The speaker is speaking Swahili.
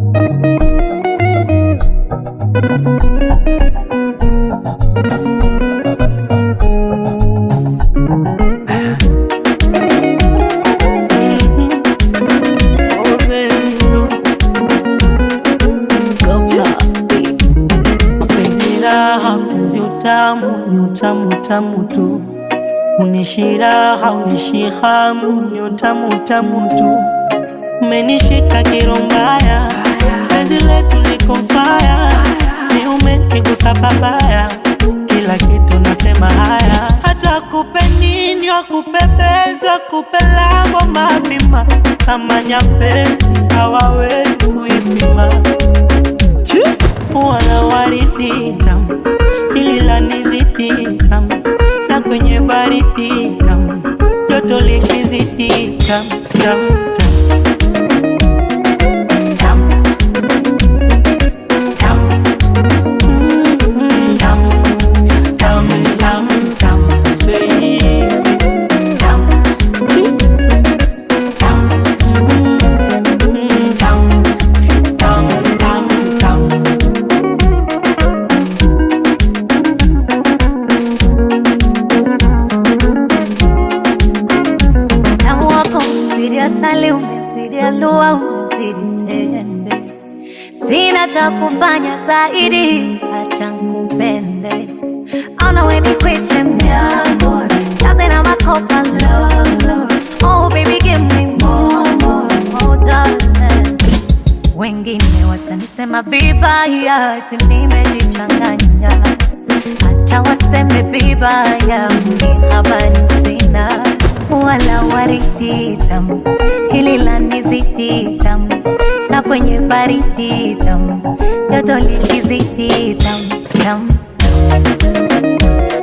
Oh, baby, penzi raha, penzi utamu, ni utamu utamu tu. Unishi raha, unishi hamu, ni utamu utamu tu. Umenishika kirombaya, penzi letu liko faya, ni umenigusa babaya, kila kitu nasema haya, hata kupe nini wakupepeza, kupe lango mapima, kama nyapezi hawawezi kuipima wala waridi tamu, hili lanizidi tamu, na kwenye baridi tamu, joto likizidi tamu tamu tamu. Mm, tamu, tamu, tamu, tamu, baby. Mm, tamu, tamu, tamu, tamu. Tamu wako umezidi asali, umezidi alua, umezidi tende. Sina cha kufanya zaidi, acha nikupende. Ona we nikwite mnyambo, chaze na makopa lolo. Oh baby give me more, more, more darling. Wengine watanisema vibaya, ati nimejichanganya. Acha waseme vibaya, mimi habari sina. Wala waridi tamu, hili lanizidi tamu, na kwenye baridi tamu, joto likizidi tamu tamu